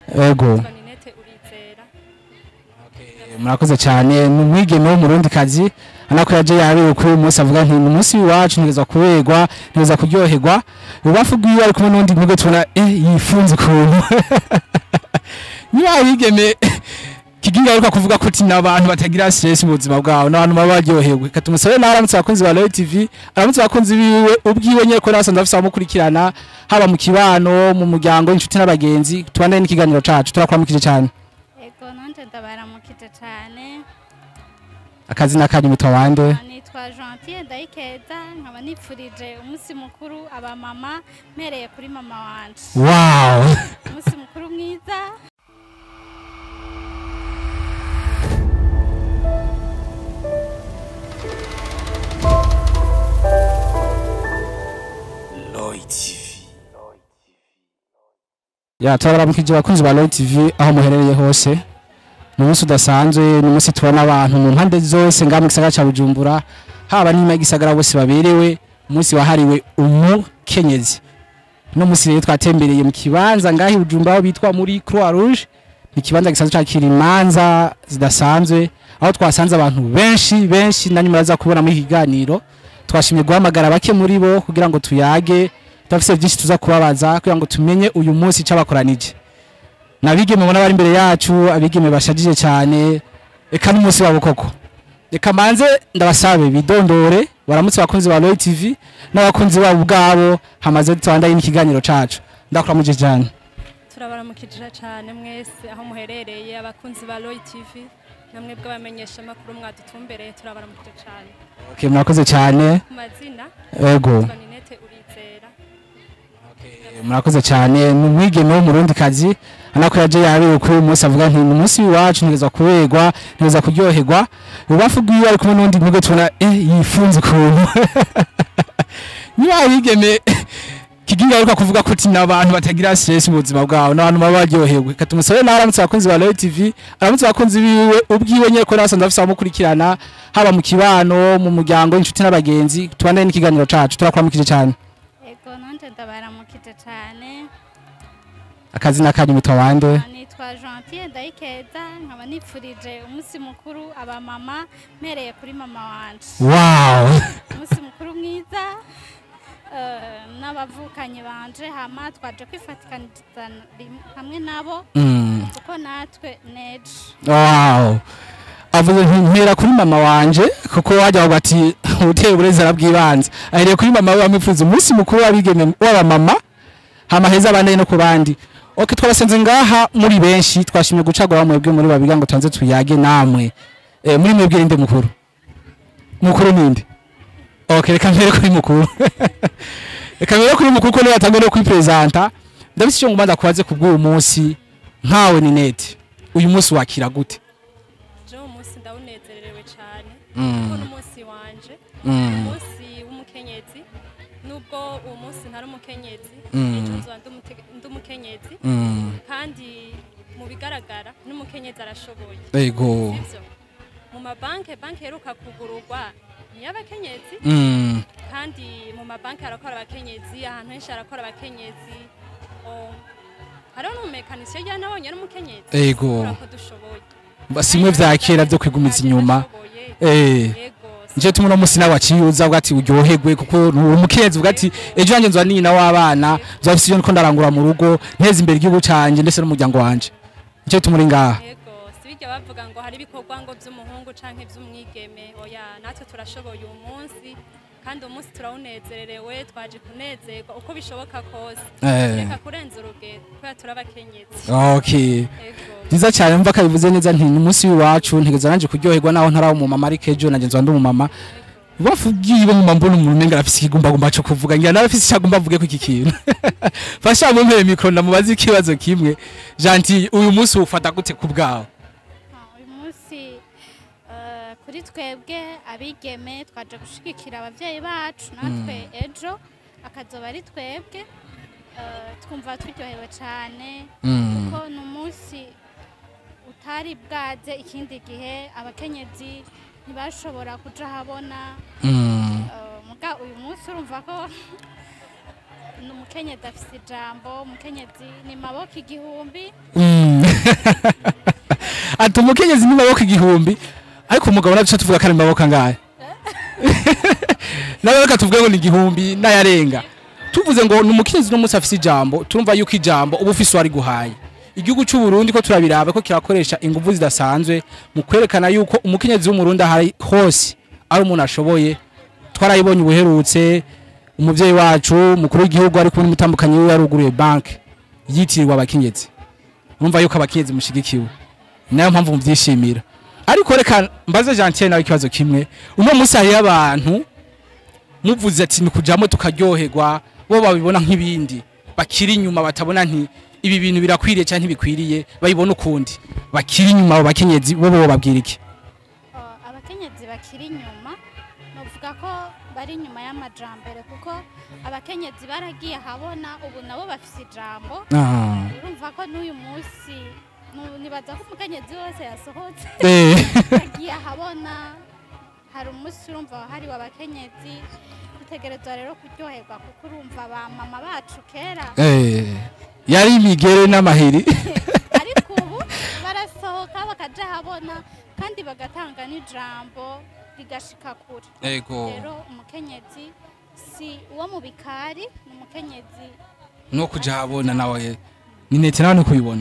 Ego. Yitwa Ninette Urizera murakoze cyane ni umwigeme w'umurundi kazi anako yaje yabewe kuri uyu munsi avuga nti ni umunsi w'iwacu ntigeza kuberwa ntigeza kuryoherwa ububafu bwiwe ari kumwe n'undi mwebwe tubona eh yifunze ukuntu niba abigeme kiginga aruka kuvuga ko tina abantu batagira stress mu buzima bwabo n'abantu baba baryohewe katumusabe nawe aramutse abakunzi ba Royal TV aramutse abakunzi biwe ubwiwe nyine ko nasanze afise abamukurikirana haba mu kibano mu muryango inshuti n'abagenzi tubandane n'ikiganiro cacu turakuramukije cyane Ego nanje ndabaramukije cyane akazi n'akanyu mitwa wande nitwa Gentille Ndayikeza nkaba nipfurije umunsi mukuru abamama mpereye kuri mama wanje wow umunsi mukuru mwiza ya turabaramukije abakunzi ba Royal TV aho muherereye hose ni umunsi udasanzwe ni umunsi tubona abantu mu mpande zose ngaha mu gisagara cya Bujumbura haba n'ima y'igisagara bose baberewe umunsi wahariwe umukenyezi no munsi rero twatembereye mu kibanza ngaha i Bujumbura aho bitwa muri Croix Rouge ni ikibanza gisanzwe cyakira imanza zidasanzwe aho twasanze abantu benshi benshi na nyuma baza kubona muri iki kiganiro twashimye guhamagara bake muri bo kugira ngo tuyage tudafise byinshi tuza kubabaza kugira ngo tumenye uyu munsi cyabakoranije nabigeme mubona bari imbere yacu abigeme bashajije cyane eka n'umunsi wabo koko reka manze ndabasabe bidondore baramutse abakunzi ba Royal TV n'abakunzi babo ubwabo hamaze tubandaye n'ikiganiro cacu ndakuramuje cyane turabaramukije cyane mwese aho muherereye abakunzi ba Roy TV namwe bw'abamenyesha makuru mwadutumbereye turabaramukije cyane okay murakoze cyane ku mazina ego yitwa Ninette Urizera murakoze cyane ni umwigeme w'umurundi kazi anako yaje yabewe kuri uyu munsi avuga nti ni umunsi w'iwacu ntigeza kuberwa ntigeza kuryoherwa ububafu bwiwe ari kumwe n'undi mwebwe tubona eh yifunze ukuntu niba abigeme kiginga aruka kuvuga ko tina abantu batagira stress mu buzima bwabo n'abantu baba baryohewe katumusabe nawe aramutse abakunzi ba Royal TV aramutse abakunzi biwe ubwiwe nyine ko nasanze afise abamukurikirana haba mu kibano mu muryango inshuti n'abagenzi tubandane n'ikiganiro cacu turakuramukije cyane Ego nanje ndabaramukije cyane akazi n'akanyu mitwa wande nitwa Gentille Ndayikeza nkaba nipfurije umunsi mukuru abamama mpereye kuri mama wanje wow umunsi mukuru mwiza eh, n'abavukanyi banje hama twaje kwifatikaniza rim- hamwe nabo Mm. kuko natwe neje Wow. Avuze nti mpera kuri mama wanje kuko wajya bavuga ati uteye uburezera bw'ibanze. Ahereye kuri mama we bamwifuza umunsi mukuru w'abigeme w'abamama hama heza abandi no ku bandi. Okay twabasenze ngaha muri benshi twashimye gucagura mwebwe muri babiga ngo tanze tuyage namwe. Eh muri mwebwe rinde mukuru. Mukuru ninde? Okay reka mpere kuri mukuru. Reka mpere kuri mukuru ko niba atangwe no kwipresenta. Ndabise icyo ngumanda kubaze kubw'uyu munsi nkawe ni nete. Uyu munsi wakira gute? je uwo munsi ndawunezererewe cyane Mm. kuko n'umunsi wanje Mm. umunsi w'umukenyezi nubwo uwo munsi ntari umukenyezi Mm. ejo nzoba ndi umute- ndi umukenyezi Mm. kandi mu bigaragara n'umukenyezi arashoboye Ego. sivyo mu mabanki banki iheruka kugururwa ni y'abakenyezi Mm. kandi mu mabanki harakora abakenyezi ahantu henshi harakora abakenyezi O, hariho n'umumekanisiyo rya nabonye ari umukenyezi Ego. kubera ko dushoboye Basimwe vya kera vyo kwigumiza inyuma. Turashoboye. Eh. Yego, Nje tumwe no musi nawe aciyuza uvuga ati uryoherwe kuko uri umukenzi uvuga ati ejo nanjye nzwa nina w'abana nzafise iyo niko ndarangura mu rugo nteza imbere igihugu canje ndetse n'umuryango wanje. Nje tumuri ngaha. yego si bijya bavuga ngo hari ibikorwa ngo by'umuhungu canke by'umwigeme oya natwe turashoboye uyu munsi kandi uyu munsi turawunezererewe twaje kunezerwa uko bishoboka kose Eh. reka kurenza urugero kubera turi abakenyezi Okay. yego Nziza cyane mva kabivuze neza nti ni umunsi w'iwacu ntigeze nanje kuryoherwa naho ntarawo mu mama ariko ejo nanjye nzwa ndi umumama. bavugiye mu mbona umuntu umenga afise ikigumbagumba cyo kuvuga ngira nawe afise icyagomba avuge ku iki kintu fasha mu mpere mikro ndamubaza ikibazo kimwe Gentil uyu munsi ufata gute ku bwawe Ah, uyu munsi eh, kuri twebwe abigeme twaje gushigikira abavyeyi bacu natwe ejo akazoba ari twebwe eh, twumva turyohewe cyane Mm. kuko ni umunsi utari bwaze ikindi gihe abakenyezi ntibashobora kuja habona Mm. eh, muga uyu munsi urumva ko ni umukenyezi afise ijambo umukenyezi ni maboko igihumbi Mm. ati umukenyezi ni maboko igihumbi ariko umugabo naduce tuvuga ko ari maboko angahe nawe reka tuvuge ngo ni igihumbi n'ayarenga tuvuze ngo ni umukenyezi uno munsi afise ijambo turumva yuko ijambo uba ufise uwari guhaye igihugu cy'u Burundi ko turabiraba ko kirakoresha ingufu zidasanzwe mu kwerekana yuko umukenyezi w'umurundi ahari hose ari umuntu ashoboye twarayibonye ubuherutse umuvyeyi wacu mukuru w'igihugu ari kumwe n'umutambukanyi wiwe yaruguruye banki yitirirwa abakenyezi urumva yuko abakenyezi mushigikiwe nayo mpamvu muvyishimira ariko reka mbaze Gentile nawe ikibazo kimwe uno munsi hariyo abantu muvuze ati ni kujamo tukaryoherwa bo babibona nk'ibindi bakiri inyuma batabona nti ibi bintu birakwiriye cyangwa ntibikwiriye bayibona ukundi bakiri inyuma abo bakenyezi bo bo babwira iki Uh, abakenyezi bakiri inyuma novuga ko bari inyuma y'amajambere kuko abakenyezi baragiye ahabona ubu nabo bafise ijambo Ah. urumva ko n'uyu munsi nu- nibaza ko umukenyezi wese yasohotse Eh. agiye ahabona hari umunsi urumva wahariwe abakenyezi dutegerezwa rero kuryoherwa kuko urumva ba mama bacu kera Eh. yari imigere n'amahiri ariko ubu barasohoka bakaja ahabona kandi bagatanga n'ijambo rigashika kure ego rero umukenyezi si uwo mu bikari ni umukenyezi no kuja habona nawe ni nete nawe nikubibona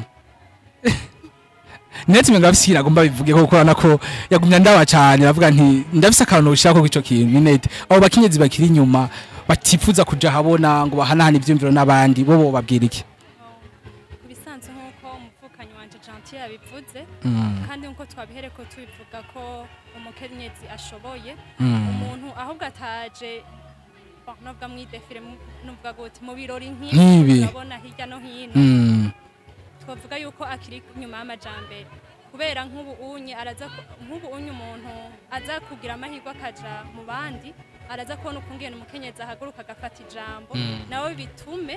nete mwe ngafise iragomba bivuge ko kurana ko yagumya ndaba cyane aravuga nti ndafise akantu ushaka ko ico kintu ni nete abo bakenyezi bakiri inyuma batifuza kuja habona ngo bahanahane ivyumviro n'abandi bo bo babwira iki ku bisanzwe nk'uko umuvukanyi wanje Gentil yabivuze Mm, kandi nk'uko twabihereko tubivuga ko umukenyezi ashoboye mm, umuntu ahubwo ataje bon, novuga mwidefire nuvuga gute mu birori Nk'ibi. nk'ibi urabona hirya no hino mm, twavuga yuko akiri inyuma y'amajambere kubera nk'ubu unye araza ku- nk'ubu unye umuntu aza kugira amahirwe akaja mu bandi araza kubona ukungene umukenyezi ahaguruka agafata ijambo Mm. nawe bitume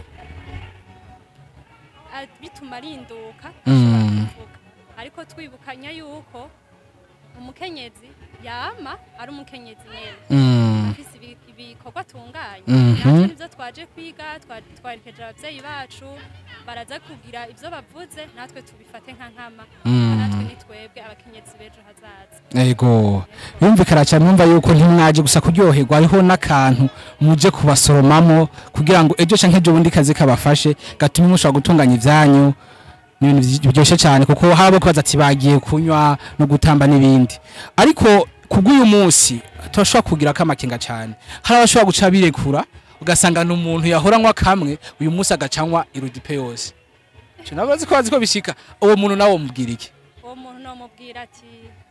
a- bituma arinduka Mm. ashobora kuvuga ariko twibukanya yuko umukenyezi yama ari umukenyezi nyene mm, afise ibi- ibikorwa atunganya Mhm. natwe nivyo twaje kwiga twa- twaherekeje abavyeyi bacu baraza kugira ivyo bavuze natwe tubifate nka nkama Mm. natwe ni twebwe abakenyezi b'ejo hazaza ego yumvikana cyane mwumva yuko ntimwaje gusa kuryoherwa hariho n'akantu muje kubasoromamo kugira ngo ejo canke ejo bundi kazi kabafashe gatume mushobora gutunganya ivyanyu ni ibintu biryoshye cyane kuko hari abo kubaza ati bagiye kunywa no gutamba n'ibindi ariko kubw'uyu munsi turashobora kugira ko amakenga cyane hari abashobora guca birekura ugasanga ni umuntu yahoranywa kamwe uyu munsi agacanywa irudipe yose Ico nabo bazi ko bazi ko bishika uwo muntu nawe mubwira iki uwo muntu nomubwira ati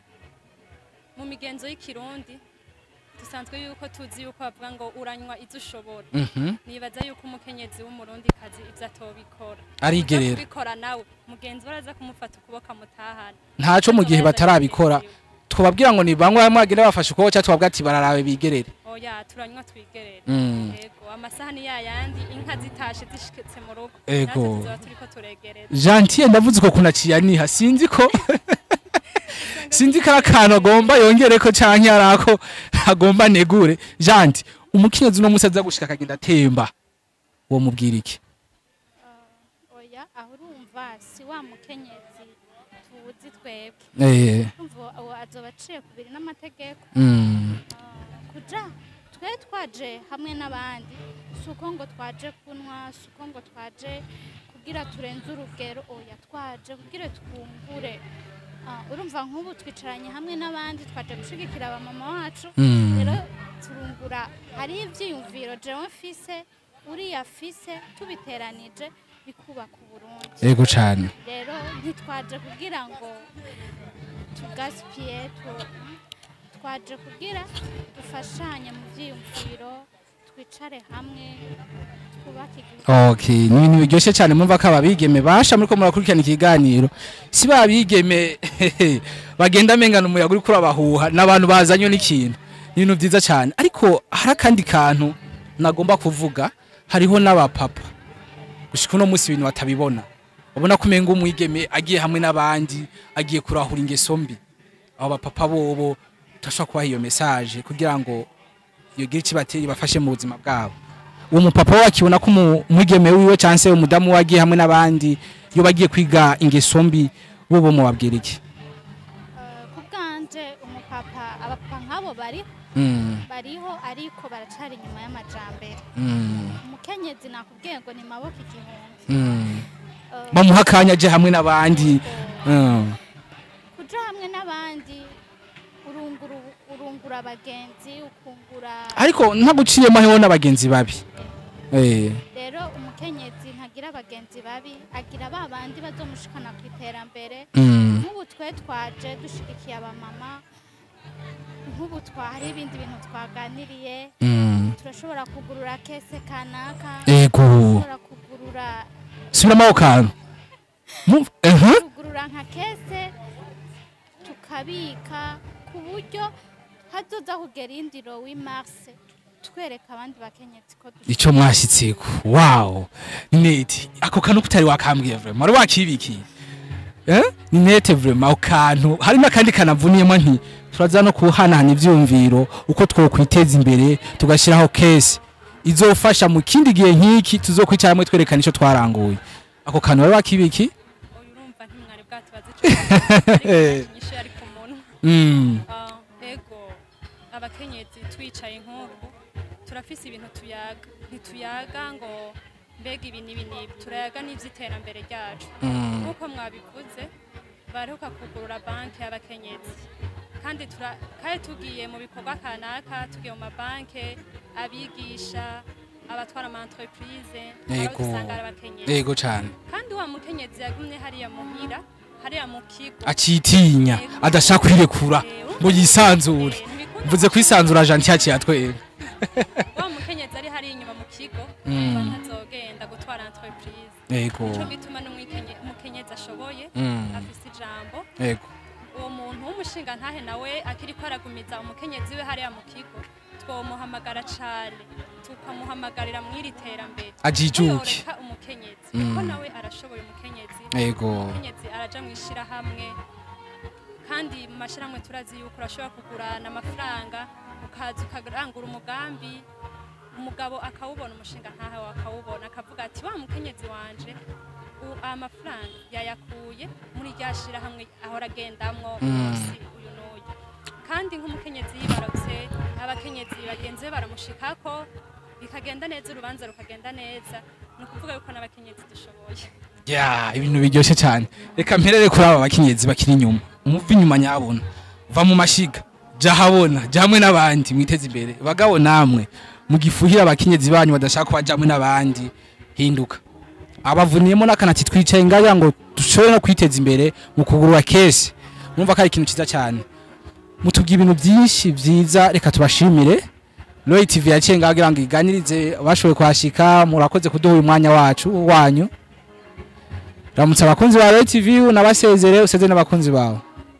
mu migenzo y'ikirundi dusanzwe yuko tuzi yuko bavuga ngo uranywa izo ushobora Mhm. nibaza yuko umukenyezi w'umurundi kazi ivyo atobikora arigerera Uza kubikora nawe mugenzi we araza kumufata ukuboko amutahana ntaco mu gihe batarabikora twababwira ngo ni bamwe mwagenda bafashe ukuboko cyangwa twabwira ati bararabe bigerere oya turanywa twigerere Mm. yego amasahani yayandi inka zitashe zishitse mu rugo Ego. natwe tuzoba turiko turegereza Gentil ndavuze ko kunaciye niha sinzi ko sinzi ko ari akantu agomba yongere ko canke ari ako agomba negure Gentil umukenyezi uno munsi aza gushika akagenda atemba uwo mubwira iki oya aho urumva si wa mukenyezi tuzi twebwe eh urumva uwo azoba aciye ku biri n'amategeko mm, Ah, kuja twe twaje hamwe n'abandi si uko ngo twaje kunywa si uko ngo twaje kugira turenze urugero oya twaje kugira twungure Ah, urumva nk'ubu twicaranye hamwe n'abandi twaje gushigikira abamama wacu mm, rero turungura hari ivyiyumviro jewe mfise uriya afise tubiteranije bikubaka uburundi ego cane rero ntitwaje kugira ngo tugasipiye tu- twaje kugira dufashanye mu byiyumviro twicare hamwe twubake igihugu Okay, ni ibintu biryoshye cyane mumva ko ababigeme basha muri ko murakurikirana ikiganiro si babigeme bagenda amengana umuyaga uri kurabahuha n'abantu bazanywe n'ikintu ni ibintu byiza cyane ariko hari akandi kantu nagomba kuvuga hariho n'abapapa gushika uno munsi ibintu batabibona ubona ko umenga umwigeme agiye hamwe n'abandi agiye kurahura ingeso mbi abo bapapa bobo turashobora kubaha iyo message kugira ngo yogire ikibateye ibafashe mu buzima bwabo uwo mupapa we akibona ko umu- umwigeme wiwe cyangwa se umudamu we agiye hamwe n'abandi iyo bagiye kwiga ingeso mbi bo bo mubabwira iki Eh, ku bwanje umupapa abapapa nk'abo bariho Mm, bariho ariko baracari inyuma y'amajambere mm, umukenyezi nakubwiye ngo ni maboko igihumbi mm. Eh, bamuha akanya aje hamwe n'abandi Mm, kuja hamwe n'abandi urungura urungura abagenzi ukungura ariko ntaguciyemo hariho n'abagenzi babi Eh, rero umukenyezi ntagira abagenzi babi agira ba bandi bazomushikana ku iterambere mm, nk'ubu twe twaje dushigikiye abamama nk'ubu twahari ibindi bintu twaganiriye mm. turashobora kugurura kese kanaka ego turashobora kugurura subiramo ako kantu Mu- aha. kugurura nka kese tukabika ku buryo hazoza kugera indiro w'imarse twereka abandi bakenyezi ko dushobora icyo mwashyitseko wow neti ako kantu kutari wakambwiye vrema wari wakibikiye eh? ni nete vrema ako kantu hari n'akandi kanavuniyemo nti turaza no kuhanahana ivyumviro uko twokwiteza imbere tugashyiraho kese izofasha mu kindi gihe nk'iki tuzokwicara hamwe twerekana icyo twaranguye ako kantu wari wakibiki uyu urumva ntimwari bwatubaze icyo nyinshi yari ku munwa mm. Ah, ego abakenyezi twicaye nk'uku turafise ibintu tuyaga ntituyaga ngo mbega ibi n'ibi n'ibi turayaga n'ivy'iterambere ryacu Mm. nk'uko mwabivuze baheruka kugurura banki y'abakenyezi kandi tura- kandi tugiye mu bikorwa kanaka tugiye mu mabanke abigisha abatwara ama entreprise Yego. abo dusanga ari abakenyezi yego cyane kandi wa mukenyezi yagumye hariya muhira hariya mu kigo acitinya adashaka kwirekura ngo yisanzure mvuze kwisanzura janti yaciye atwera wa mukenyezi ari hariya inyuma mu kigo Mm. umva ntazogenda gutwara entreprise yego nico gituma n'umukenyezi ashoboye Mm. afise ijambo yego uwo muntu w'umushinga ntahe nawe akiriko aragumiza umukenyezi we hariya mu kigo twomuhamagara cane tukamuhamagarira mw'iri terambere ajijuke yoreka umukenyezi kuko Mm. nawe arashoboye umukenyezi yego umukenyezi araja mu ishirahamwe kandi mu mashirahamwe turazi yuko urashobora kugurana amafaranga ukaza ukarangura umugambi umugabo akawubona umushinga ntahe akawubona akavuga ati wa mukenyezi wanje u- aya mafaranga yayakuye muri rya shirahamwe ahora agendamwo Mm. umunsi uyu n'uyu kandi nk'umukenyezi yibarutse abakenyezi bagenzi be baramushikako bikagenda neza urubanza rukagenda neza ni ukuvuga yuko n'abakenyezi dushoboye ya ibintu biryoshye cyane reka mperere kuri aba bakenyezi bakiri inyuma umuva inyuma nyabona va mu mashiga jya habona jya hamwe n'abandi mwiteze imbere bagabo namwe mugifuhira abakenyezi banyu badashaka kuba hamwe n'abandi hinduka abavuniyemo n'akanati twicaye ngaya ngo dushobore no kwiteza imbere mu kugurura kese mwumva ko ari ikintu cyiza cyane mutubwira ibintu byinshi byiza reka tubashimire Roy TV yaciye ngaho kugira ngo iganirize bashoboye kuhashika murakoze kuduha uyu mwanya wacu wanyu ramutse abakunzi ba Roy TV unabasezere useze n'abakunzi bawe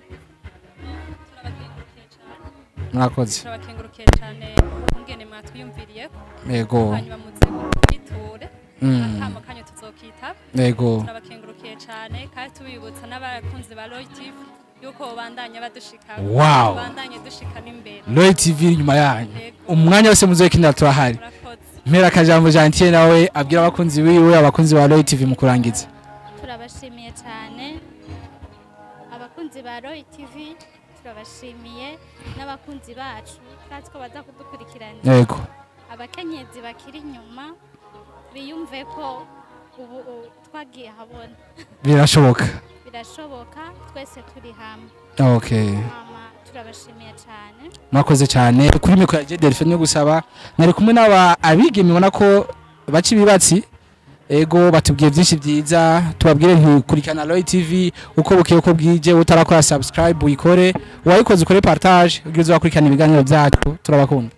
turabakengurukiye cyane murakoze turabakengurukiye cyane kungene mwatwiyumviriye yego hanyuma muze mwiture Mm. akamo kanyu tuzokitaba yego turabakengurukiye cyane kandi tubibutsa n'abakunzi ba Roy TV yuko bandanya badushika Wow. bandanye dushika n'imbere Roy TV inyuma yanyu Yego. umwanya wose muzokenera turahari murakoze mpera akajambo Gentil nawe abwira abakunzi biwe abakunzi ba Roy TV mu kurangiza turabashimiye cyane abakunzi ba royi tivi turabashimiye n'abakunzi bacu turazi ko baza kudukurikirana yego abakenyezi bakiri inyuma biyumve ko ubu u- twagiye habona birashoboka birashoboka twese turi hamwe okay mama turabashimiye cyane mwakoze cyane kuri mikoro ya Delphine yo gusaba nari kumwe n'aba abigeme ubona ko baca ibibatsi ego batubwiye byinshi byiza tubabwire ntikurikirana Roy TV uko bukeye uko bwije utarakora subscribe uyikore uwayikoze ukore partage ubwiza wakurikirana ibiganiro byacu turabakunda